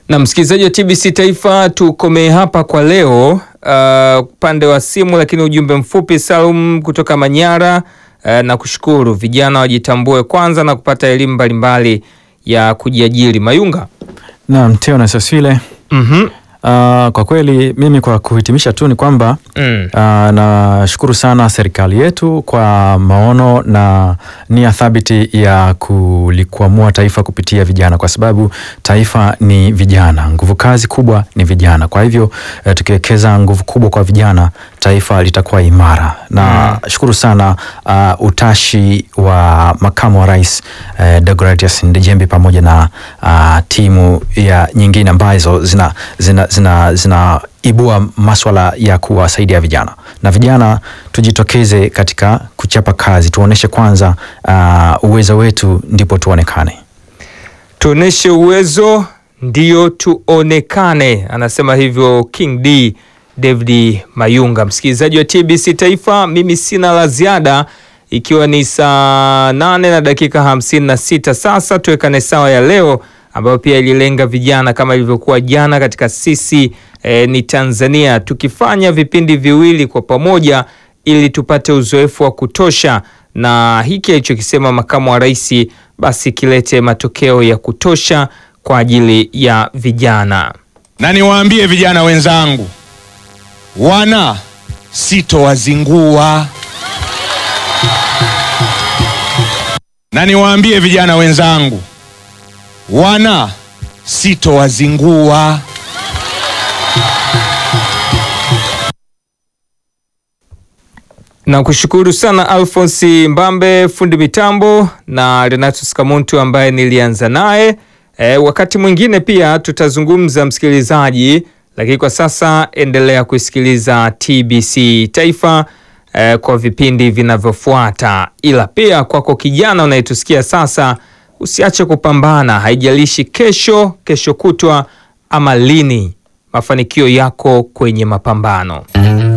Na msikilizaji wa TBC Taifa, tukomee hapa kwa leo upande uh, wa simu, lakini ujumbe mfupi Salum kutoka Manyara uh, na kushukuru vijana wajitambue kwanza na kupata elimu mbalimbali ya kujiajiri. Mayunga Naam, Teo na Saswile. mm Uh, kwa kweli mimi kwa kuhitimisha tu ni kwamba mm. uh, nashukuru sana serikali yetu kwa maono na nia thabiti ya kulikwamua taifa kupitia vijana, kwa sababu taifa ni vijana, nguvu kazi kubwa ni vijana. Kwa hivyo uh, tukiwekeza nguvu kubwa kwa vijana, taifa litakuwa imara na shukuru sana uh, utashi wa makamu wa rais uh, Deogratias Ndejembi pamoja na uh, timu ya nyingine ambazo zina, zina, zina, zina ibua maswala ya kuwasaidia vijana na vijana, tujitokeze katika kuchapa kazi, tuoneshe kwanza uh, uwezo wetu, ndipo tuonekane. Tuoneshe uwezo ndio tuonekane, anasema hivyo King D David Mayunga. Msikilizaji wa TBC Taifa, mimi sina la ziada, ikiwa ni saa nane na dakika hamsini na sita sasa. Tuwekane sawa ya leo ambayo pia ililenga vijana kama ilivyokuwa jana katika sisi eh, ni Tanzania, tukifanya vipindi viwili kwa pamoja ili tupate uzoefu wa kutosha, na hiki alichokisema makamu wa rais basi kilete matokeo ya kutosha kwa ajili ya vijana. Na niwaambie vijana wenzangu, wana sitowazingua. Na niwaambie vijana wenzangu, wana sitowazingua. Na kushukuru sana Alphonse Mbambe fundi mitambo na Renatus Kamuntu ambaye nilianza naye. E, wakati mwingine pia tutazungumza msikilizaji, lakini kwa sasa endelea kusikiliza TBC Taifa e, kwa vipindi vinavyofuata. Ila pia kwako kijana unayetusikia sasa, usiache kupambana, haijalishi kesho, kesho kutwa ama lini, mafanikio yako kwenye mapambano.